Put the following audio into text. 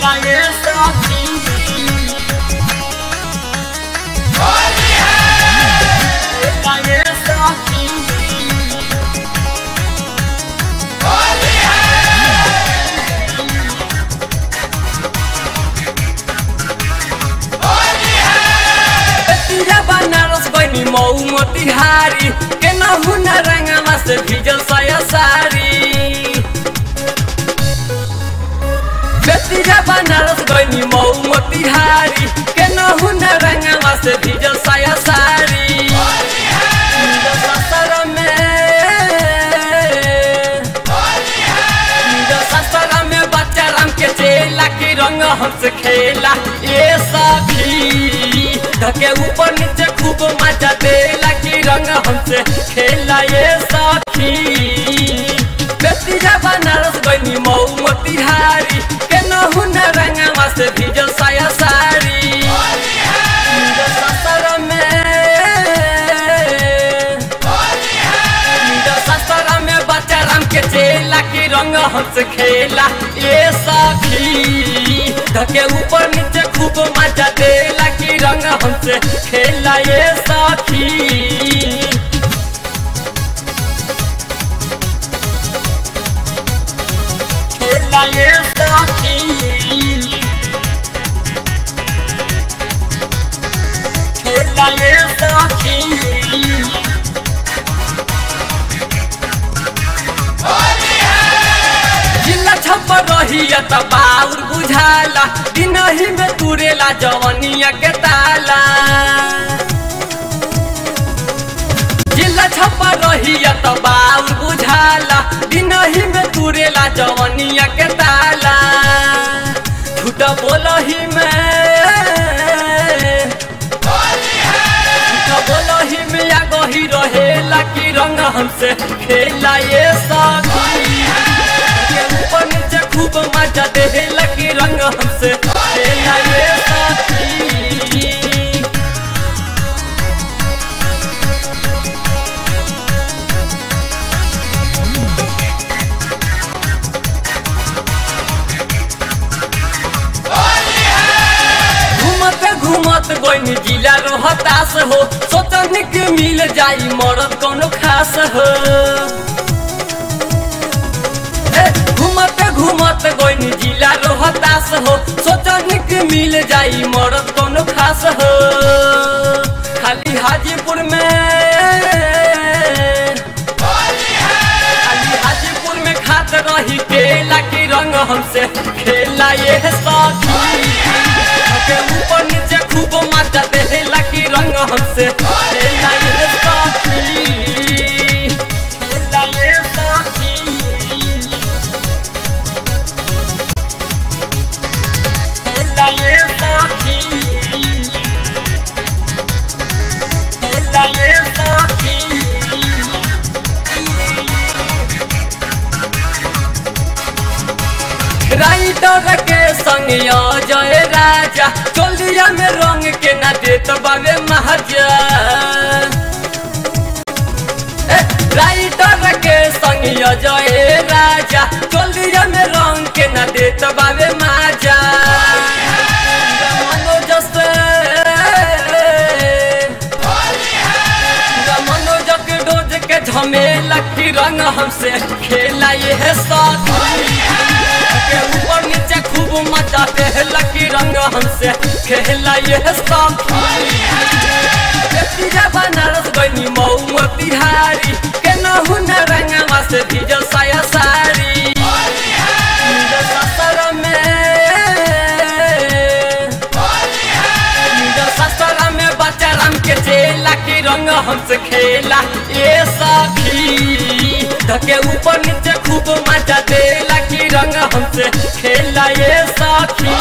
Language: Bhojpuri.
खेला ये साथी खेला ये साथी तिरा बनारस बनी मऊ मोतिहारी के नहुना रंगमा से भिजल सया सारी बेतिरा बनारस गनी मऊ मोतिहारी के नहुना रंगमा से भिजल सया सारी ससुर में ससुर में बच्चा राम के चेला की रंग हमसे खेला ये सखी धके ऊपर नीचे खूब मजा देला की रंग हमसे खेला ये सखी बेतिया बनारस गनी मऊ मोतिहारी के नहुन रंगवा से भिजल साया सारी ससुर में ससुर में बच्चा राम के चेला की रंग हमसे खेला ये सखी धके ऊपर नीचे खूब मजा देला की रंग हमसे खेला ये सखी खेला ये साथी खेला ये साथी जिला छप रहिया त बाउर बुझाला दिनही में तुरेला जवनिया के ताला जिला छप रहिया त बाउर बुझाला दिनही में तुरेला जवनिया के ताला झूठ बोलही में झूठ बोलही में या गही रहेला की रंग हमसे खेला ये साथी के ऊपर नीचे खूब मजा देला की रंग हमसे खेला ये साथी घूमत घूमत गोइन जिला रोहतास हो सोचनी के मिल जाई मरद कोनो खास हो ए, घूमत घूमत गोइन जिला रोहतास हो सोचनी के मिल जाई मरद कोनो खास हो खाली हाजीपुर में खाली हाजीपुर में खात रही केला की रंग हमसे खेला ये साथी के ऊपर नीचे खूब मजा देला की रंग हमसे खेला ये साथी खेला ये साथी खेला ये साथी खेला ये साथी राइटर के संग जय राजा चोलिया में रंग के ना देत बाबे महाजा ए, राइटर के संग जय राजा चोलिया में रंग के ना देत बाबे महाजा मनोज से मनोज के डोज के झमेला की रंग हमसे खेला ये है साथी के ऊपर नीचे खूब मचाते हैं लकी रंग हमसे खेला ये साथी बेतिया बनारस गनी मऊ मोतिहारी के नहुन रंगवा से भिजल साया सारी ससुर में ससुर में बच्चा राम के चेला की रंग हमसे खेला ये सखी धके ऊपर नीचे खूब मजा देला की रंग हमसे खेला ये सखी